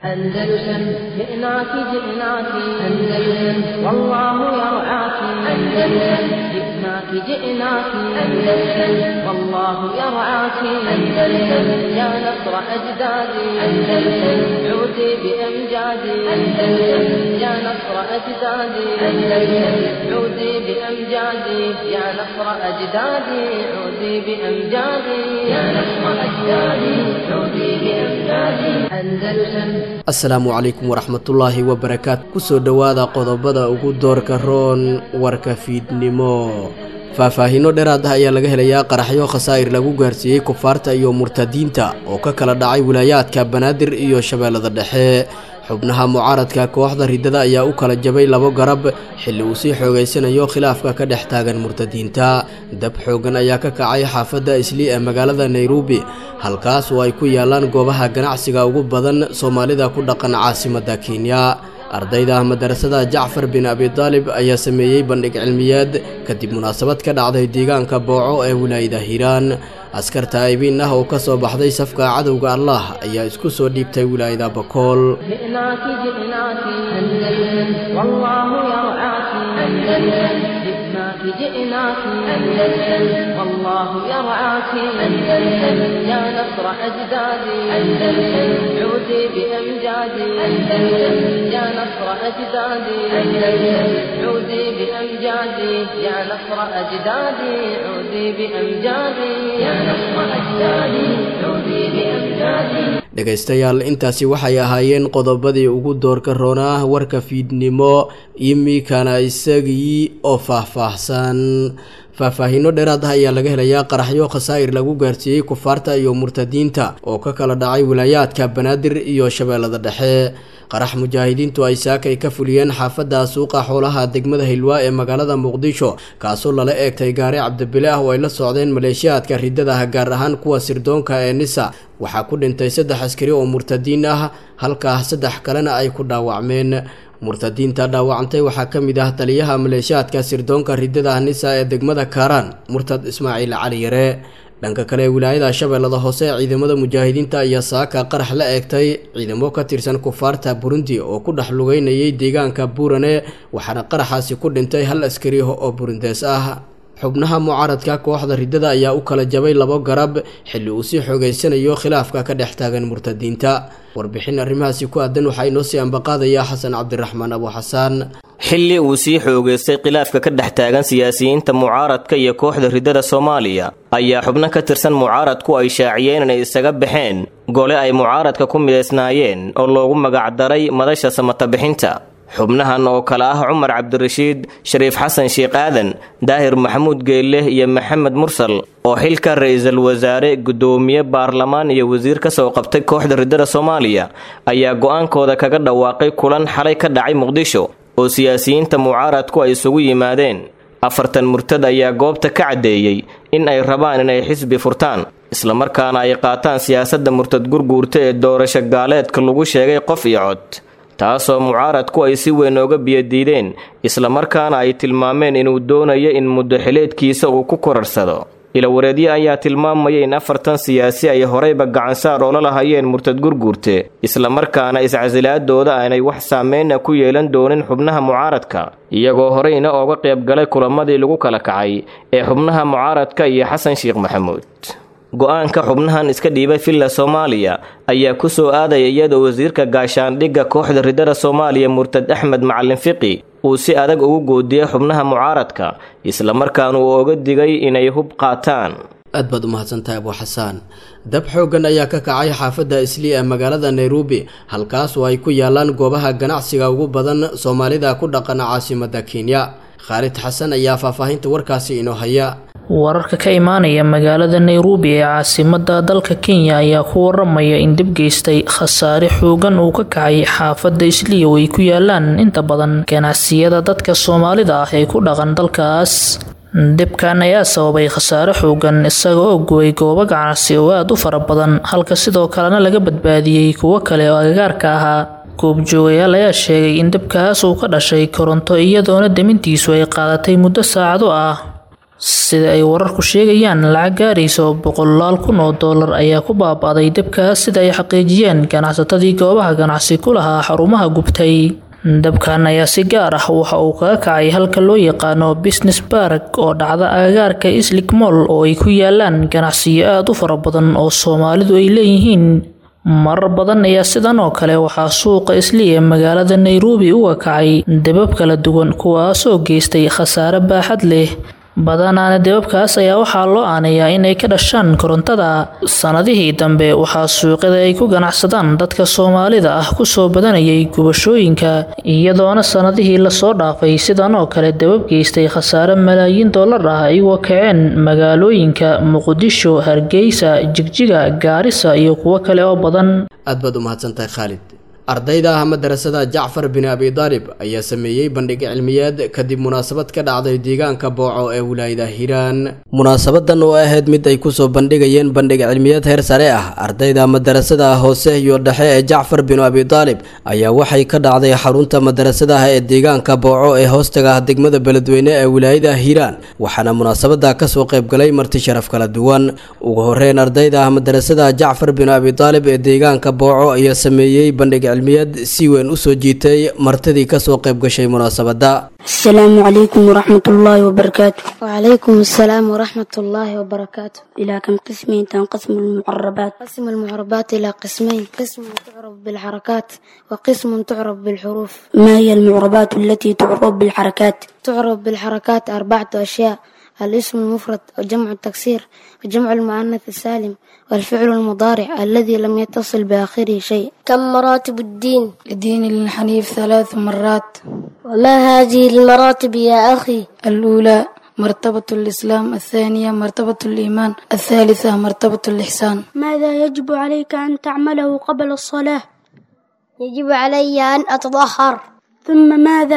أندلسن جئناك جئناك أندلسن والله يرعاك أندلسن جئناك جئناك أندلسن والله يرعاك أندلسن يا نصر أجدادي أندلسن عودي بأمجادي أندلسن يا نصر أجدادي أندلسن عودي بأمجادي يا نصر أجدادي عودي بأمجادي يا نصر أجدادي عودي بأمجادي أندلسن asalaamu calaykum waraxmatullaahi wabarakaatu kusoo dhowaada qodobada ugu doorka roon warka fiidnimo faahfaahiino dheeraad ah ayaa laga helayaa qaraxyo khasaa'ir lagu gaarsiiyey kufaarta iyo murtadiinta oo ka kala dhacay wilaayaadka banaadir iyo shabeellada dhexe xubnaha mucaaradka kooxda riddada ayaa u kala jabay labo garab xilli uu sii xoogaysanayo khilaafka ka dhex taagan murtadiinta dab xooggan ayaa ka kacay xaafadda islii ee magaalada nairobi halkaas oo ay ku yaalaan goobaha ganacsiga ugu badan soomaalida ku dhaqan caasimadda kenya ardayda madarasada jacfar bin abidaalib ayaa sameeyey bandhig cilmiyeed kadib munaasabad ka dhacday deegaanka booco ee wilaayada hiiraan askar taa'ibiin ah oo ka soo baxday safka cadowga allah ayaa isku soo dhiibtay wilaayada bakool جئناك جئناك أندلسن والله يرعاك أندلسن جئناك جئناك أندلسن والله يرعاك أندلسن يا نصر أجدادي أندلسن عودي بأمجادي أندلسن يا نصر أجدادي أندلسن عودي بأمجادي يا نصر أجدادي عودي بأمجادي يا نصر أجدادي عودي بأمجادي dhegaystayaal intaasi waxay ahaayeen qodobadii ugu doorka roonaa warka fiidnimo imikana isagii oo faahfaahsan faahfaahiino dheeraad ah ayaa laga helayaa qaraxyo khasaa'ir lagu gaarsiiyey kufaarta iyo murtadiinta oo ka kala dhacay wilaayaadka banaadir iyo shabeellada dhexe qarax mujaahidiintu ay saakay ka fuliyeen xaafadda suuqa xoolaha degmada hilwaa ee magaalada muqdisho kaasoo lala eegtay gaari cabdibile ah oo ay la socdeen maleeshiyaadka riddada ah gaar ahaan kuwa sirdoonka ee nisa waxaa ku dhintay saddex askari oo murtadiin ah halkaa saddex kalena ay ku dhaawacmeen murtadiinta dhaawacantay waxaa ka mid ah taliyaha maleeshiyaadka sirdoonka riddada nisa ee degmada kaaraan murtad ismaaciil cali yare dhanka kale wilaayada shabeellada hoose ciidamada mujaahidiinta ayaa saaka qarax la eegtay ciidamo ka tirsan kufaarta burundi oo ku dhex lugeynayay deegaanka buurane waxaana qaraxaasi ku dhintay hal askari oo burundees ah xubnaha mucaaradka kooxda riddada ayaa u kala jabay labo garab xilli uu sii xoogaysanayo khilaafka ka dhex taagan murtadiinta warbixin arrimahaasi ku aadan waxaa inoo sii ambaqaadaya xasan cabdiraxmaan abu xasaan xilli uu sii xoogaystay khilaafka ka dhex taagan siyaasiyiinta mucaaradka iyo kooxda riddada soomaaliya ayaa xubno ka tirsan mucaaradku ay shaaciyeen inay isaga baxeen gole ay mucaaradka ku midaysnaayeen oo loogu magacdaray madasha samatabixinta xubnahan oo kale ah cumar cabdirashiid shariif xasan sheekh aadan daahir maxamuud geelle iyo maxamed mursal oo xilka ra-iisul wasaare guddoomiye baarlamaan iyo wasiir ka soo qabtay kooxda riddada soomaaliya ayaa go-aankooda kaga dhawaaqay kulan xalay ka dhacay muqdisho oo siyaasiyiinta mucaaradku ay isugu yimaadeen afartan murtad ayaa goobta ka caddeeyey in ay rabaan inay xisbi furtaan islamarkaana ay qaataan siyaasadda murtad gurguurta ee doorasho gaaleedka lagu sheegay qof iyo cod taasoo mucaaradku ay si weyn ooga biyadiideen islamarkaana ay tilmaameen inuu doonayo in muddo xileedkiisa uu ku korarsado ilawareedye ayaa tilmaamaya in afartan siyaasi ay horeyba gacansaar oola lahayeen murtad gurguurte islamarkaana iscasilaadooda aanay wax saameyna ku yeelan doonin xubnaha mucaaradka iyagoo horeyna ooga qaybgalay kulamadii lagu kala kacay ee xubnaha mucaaradka iyo xasan sheekh maxamuud go-aanka xubnahan iska dhiibay villa soomaaliya ayaa ku soo aadaya iyadoo wasiirka gaashaandhigga kooxda riddada soomaaliya murtad axmed macalin fiqi uu si adag ugu goodiyey xubnaha mucaaradka islamarkaana uu oga digay inay hub qaataan aad baad u mahadsantahay abu xasaan dab xooggan ayaa ka kacay xaafadda islii ee magaalada nairobi halkaas oo ay ku yaalaan goobaha ganacsiga ugu badan soomaalida ku dhaqan caasimadda kenya khaalid xasan ayaa faahfaahinta warkaasi inoo haya wararka ka imaanaya magaalada nairobi ee caasimada dalka kenya ayaa ku waramaya in dib geystay khasaare xoogan uu ka kacay xaafada isliya oo ay ku yaalaan inta badan ganacsiyada dadka soomaalida ah ee ku dhaqan dalkaas dibkan ayaa sababay khasaare xoogan isaga oo guway goobo ganacsi oo aada u fara badan halka sidoo kalena laga badbaadiyey kuwo kale oo agagaarka ahaa goobjoogayaal ayaa sheegay in dibkaas uu ka dhashay koronto iyadoona demintiisu ay qaadatay muddo saacado ah sida ay wararku sheegayaan lacag gaarayso boqolaal kun oo doolar ayaa ku baaba'day dabkaas sida ay xaqiijiyeen ganacsatadii goobaha ganacsi ku lahaa xarumaha gubtay dabkan ayaa si gaar ah waxa uu kaga kacay halka loo yaqaano business bark oo dhacda agagaarka islik moll oo ay ku yaalaan ganacsiyo aada u fara badan oo soomaalidu ay leeyihiin marar badan ayaa sidan oo kale waxaa suuqa isli ee magaalada nairobi uga kacay dabab kala duwan kuwaasoo geystay khasaare baaxad leh badanaana dababkaas ayaa waxaa loo aanayaa inay ka dhashaan korontada sanadihii dambe waxaa suuqyada ay ku ganacsadaan dadka soomaalida ah kusoo badanayay gubashooyinka iyadoona sanadihii lasoo dhaafay sidan oo kale dabab geystay khasaare malaayiin dollar ah ay uga kaceen magaalooyinka muqdisho hargeysa jigjiga gaarisa iyo kuwo kale oo badan aad baad u mahadsantahay khaalid ardayda ah madarasada jacfar bin abi daalib ayaa sameeyey bandhig cilmiyeed kadib munaasabad ka dhacday deegaanka booco ee wilaayada hiiraan munaasabadan oo ahayd mid ay kusoo bandhigayeen bandhig cilmiyeed heer sare ah ardayda madarasada hoose iyo dhexe ee jacfar bin abi daalib ayaa waxay ka dhacday xarunta madarasadaha ee deegaanka booco ee hoostaga ah degmada beledweyne ee wilaayada hiiraan waxaana munaasabada kasoo qaybgalay marti sharaf kala duwan ugu horeyn ardayda ah madarasada jacfar bin abi daalib ee deegaanka booco ayaa sameeyey bandhig cilmiyeed si weyn usoo jiitay martidii kasoo qayb gashay munaasabada السلام عليكم ورحمة الله وبركاته وعليكم السلام ورحمة الله وبركاته إلى كم قسمين تنقسم المعربات قسم المعربات إلى قسمين قسم تعرف بالحركات وقسم تعرف بالحروف ما هي المعربات التي تعرب بالحركات تعرف بالحركات أربعة أشياء الاسم المفرد وجمع التكسير وجمع المؤنث السالم والفعل المضارع الذي لم يتصل بآخره شيء كم مراتب الدين الدين الحنيف ثلاث مرات وما هذه المراتب يا أخي الأولى مرتبة الإسلام الثانية مرتبة الإيمان الثالثة مرتبة الإحسان ماذا يجب عليك أن تعمله قبل الصلاة يجب علي أن أتطهر ثم ماذا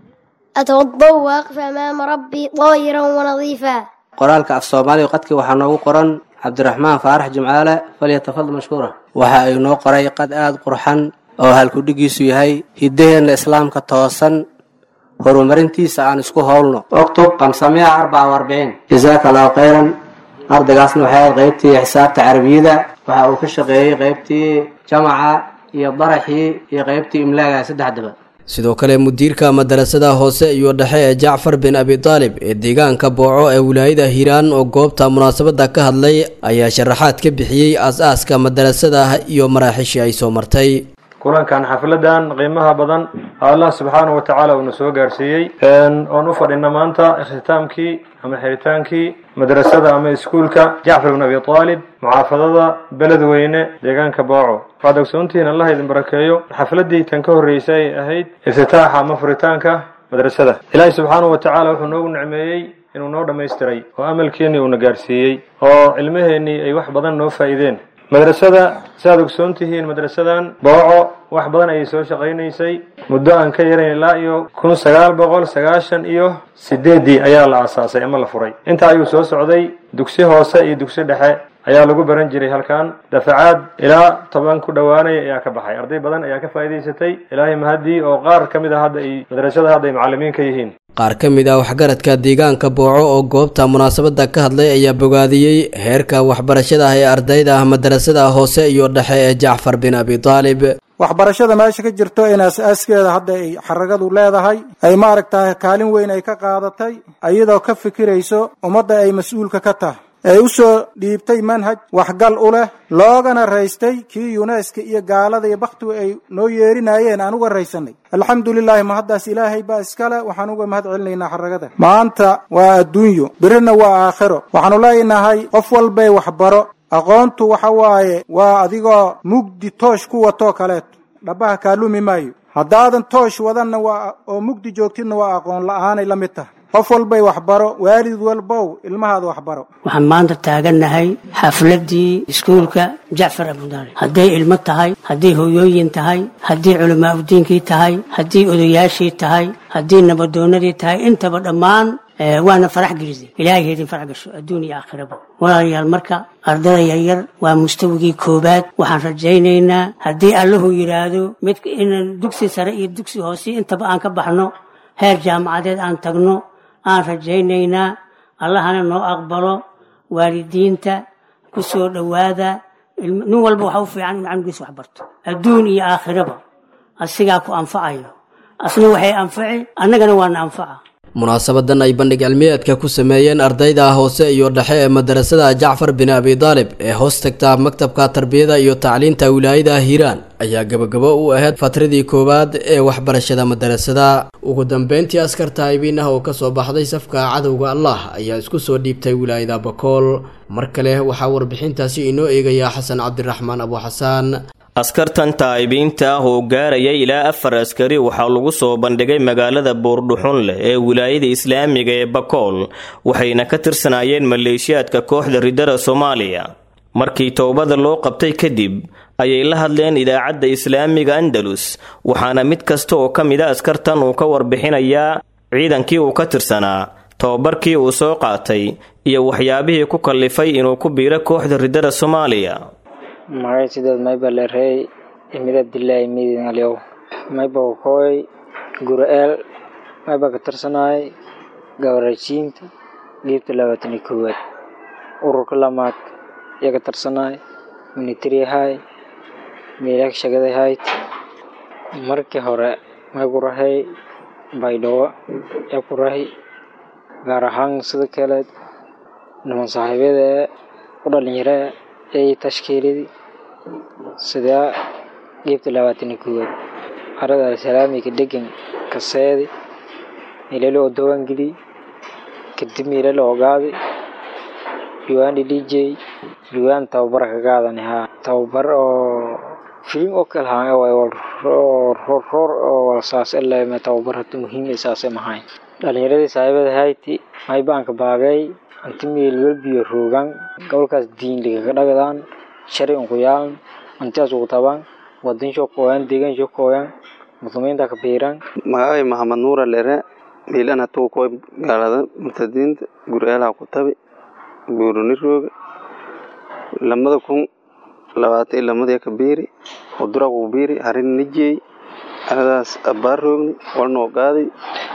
أتوضأ وأقف أمام ربي طاهرا ونظيفا qoraalka af soomaaliga qadkii waxaa noogu qoran cabdiraxmaan faarax jimcaale falyatafadal mashkuura waxa ay noo qoray qad aada qurxan oo halkudhigiisu yahay hiddaheenna islaamka toosan horumarintiisa aan isku howlno oktub qamsamiya arbaca warbiin jasaaka allahu khayran ardaygaasna waxay ahayd qaybtii xisaabta carabiyada waxa uu ka shaqeeyey qaybtii jamaca iyo daraxii iyo qaybtii imlaaga saddexdaba sidoo kale mudiirka madarasada hoose iyo dhexe ee jacfar bin abi daalib ee deegaanka booco ee wilaayada hiiraan oo goobta munaasabada ka hadlay ayaa sharaxaad ka bixiyey aas-aaska madarasada iyo maraaxiishii ay soo martay kulankan xafladan qiimaha badan allah subxaanahu wa tacaala uuna soo gaarsiiyey oon u fadhina maanta ikhtitaamkii ama xiritaankii madrasada ama iskuulka jacfar bin abi aalib mucaafadada beledweyne deegaanka booco waxaad ogsoontihiin allah idin barakeeyo xafladii tan ka horreysay ay ahayd iftitaaxa ama furitaanka madrasada ilaahi subxaanahu wa tacaala wuxuu noogu nicmeeyey inuu noo dhammaystiray oo amalkeennii uuna gaarsiiyey oo cilmaheennii ay wax badan noo faa'iideen madrasada siaad ogsoon tihiin madrasadan booco wax badan ayay soo shaqaynaysay muddo aan ka yarayn ilaa iyo kun sagaal boqol sagaashan iyo sideeddii ayaa la aasaasay ama la furay intaa ayuu soo socday dugsi hoose iyo dugsi dhexe ayaa lagu baran jiray halkan dafacaad ilaa toban ku dhowaanaya ayaa ka baxay arday badan ayaa ka faa'iidaysatay ilaahay mahadii oo qaar ka mid a hadda ay madrasada hadda ay macallimiin ka yihiin qaar ka mid ah waxgaradka deegaanka booco oo goobta munaasabada ka hadlay ayaa bogaadiyey heerka waxbarashada ah ee ardayda ah madarasada hoose iyo dhexe ee jacfar bin abi daalib waxbarashada meesha ka jirto in aas-aaskeeda hadda ay xaragadu leedahay ay maaragtahay kaalin weyn ay ka qaadatay iyadoo ka fikirayso ummadda ay mas-uulka ka tahay ee u soo dhiibtay manhaj waxgal u leh loogana raystay kii yuneska iyo gaalada iyo bakhtigu ay noo yeerinayeen aan uga raysanay alxamdulilaahi mahaddaas ilaahay baa iskale waxaan uga mahad celinaynaa xaragada maanta waa adduunyo birina waa aakhiro waxaanu leenahay qof walbay waxbaro aqoontu waxa waaye waa adigoo mugdi toosh ku watoo kaleeto dhabaha kaalumi maayo haddaadan toosh wadanna waa oo mugdi joogtidna waa aqoon la-aanay la mid tahay qof walbay waxbaro waalid walbow ilmahaada waxbaro waxaan maanta taagannahay xafladii iskuulka jacfar abudaalib hadday ilmo tahay hadday hooyooyin tahay haddii culamaa udiinkii tahay haddii odayaashii tahay haddii nabadoonadii tahay intaba dhammaan waana farax gelisay ilaahay heedin farax gasho adduun iyo aakhiraba walaalayaal marka ardada yaryar waa mustawigii koobaad waxaan rajaynaynaa haddii allahu yidhaahdo mid inaan dugsi sare iyo dugsi hoose intaba aan ka baxno heer jaamacadeed aan tagno aan rajaynaynaa allahana noo aqbalo waalidiinta ku soo dhowaada nin walba waxa u fiican in canugiisa wax barto adduun iyo aakhiraba asigaa ku anfacayo asna waxay anfaci annagana waana anfaca munaasabadan ay bandhig cilmiyeedka ku sameeyeen ardayda hoose iyo dhexe ee madarasada jacfar bin abi daalib ee hoos tagta maktabka tarbiyada iyo tacliinta wilaayada hiiraan ayaa gabagabo u ahayd fatradii koowaad ee waxbarashada madarasada ugu dambeyntii askar taayibiin ah oo kasoo baxday safka cadowga allah ayaa isku soo dhiibtay wilaayada bakool mar kale waxaa warbixintaasi inoo eegaya xasan cabdiraxmaan abu xasaan askartan taa'ibiinta ah oo gaaraya ilaa afar askari waxaa lagu soo bandhigay magaalada buurdhuxun leh ee wilaayada islaamiga ee bakool waxayna ka tirsanaayeen maleeshiyaadka kooxda riddada soomaaliya markii towbada loo qabtay kadib ayay la hadleen idaacadda islaamiga andalus waxaana mid kasta oo ka mid a askartan uu ka warbixinayaa ciidankii uu ka tirsanaa tobabarkii uu soo qaatay iyo waxyaabihii ku kallifay inuu ku biiro kooxda riddada soomaaliya magay sideed mayba lerey imid abdilaahi midin alyow mayba koy gura-eel mayba ka tirsanaay gabarashiinta geebta labaatan iyo koowaad ururka lamaad iyo ka tirsanaay military hay meelak shagaday hayd markii hore may ku rahay baydhabo ee ku rahi gaar ahaan sida kale niman saaxiibyada ee u dhalinyaro ee tashkiiladii sidaa geebta labaatan iyo koowaad arada salaamiga degan kaseedi meelalo oo dawangeli kadib meelalo ogaadi diwaani dj diwaan tababar ka qaadani haa tababar oo filim oo kale haa way roor roor oo walsaas ilaa tababar hada muhiim ay saase mahayn dhalinyaradii saaxiibada hayti may baanka baagay anti meel welbiyo roogan gobolkaas diin ligaga dhagdaan shari unku yaalan antiaas ugu tabaan wadin shokooyan deegan shokooyan muslimiinta ka biiran magacay maxamed nuura lere miilan hatugu koy gaalada murtadiinta gur'eelaha ku tabi buuruni rooga lamada kun labaatan iyo lamadii ka biiri udura ku biiri harin nijey aradaas abbaar roogni walnoo qaaday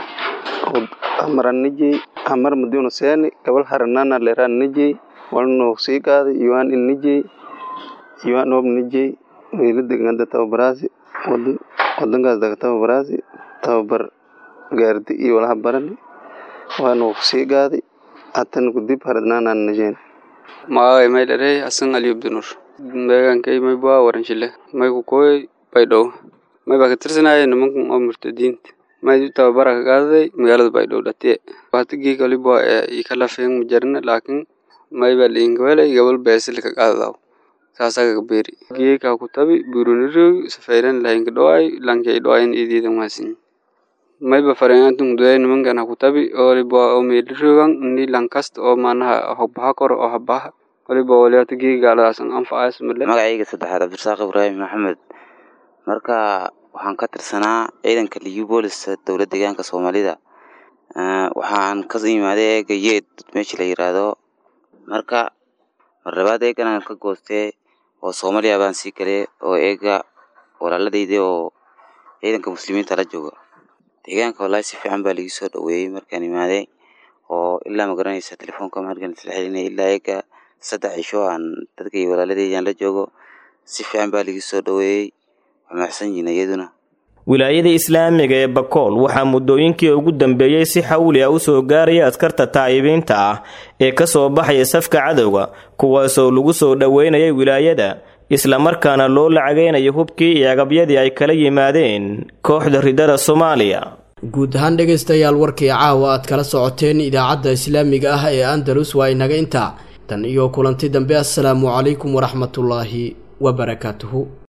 amaran nijey amar madiuna seeni gabal haranana leran nijey walnoo sii qaaday yuan in nijey yuan ob nijey wiila deganda tababaraasi wadankaas daga tababaraasi tababar gaardi iyo walaha barani waanoo sii qaaday hatan kudib haradnaanan nijeen magacay may dharey hasan ali abdinur deegaankay may baa waranshile may ku kooy baydhow may baa ka tirsanaya nimankan oo murtadiinta may tababara ka qaadaday magaalada baydhow dhatiye watigii kalibo ee ikalafeen majarna laakin may baa liinkawelay gabal beesili ka qaadadaw saasaga kabeeri geeka ku tabi burunirogi safayran lahinka dhoay lankay dhoayn idiidan waasin may ba farengantung duay nimankan haku tabi olibo oo meelirogan ni lankasta oo maanaha hogbaha koro oo habaha waliba waliata geega gaaladaasan anfacays male magacayga saddexaad cabdirasaaq ibraahim maxamed marka waxaan ka tirsanaa ciidanka liyu booliska dowlad deegaanka soomaalida waxaan ka imaaday eega yeed meesha la yiraahdo marka mar labaad eegan ka goostee oo soomaaliya baan sii galay oo eega walaaladayda oo ciidanka muslimiinta la jooga deegaanka wallaahi si fiican baa ligi soo dhaweeyey markaan imaaday oo ilaa magaranaysa telefoonka markaan isla xelinay ilaa eega saddex cisho aan dadka iyo walaaladaydan la joogo si fiican baa ligi soo dhaweeyey waa maxsan yihiin iyaduna wilaayada islaamiga ee bakool waxaa muddooyinkii ugu dambeeyey si xawli ah u soo gaaraya askarta taa'ibiinta ah ee ka soo baxaya safka cadowga kuwaasoo lagu soo dhoweynayay wilaayada islamarkaana loo lacagaynayo hubkii iyo agabyadii ay kala yimaadeen kooxda riddada soomaaliya guud ahaan dhegaystayaal warkii caawa aad kala socoteen idaacadda islaamiga ah ee andalus waa inaga intaa tan iyo kulanti dambe assalaamu calaykum waraxmatullaahi wabarakaatuhu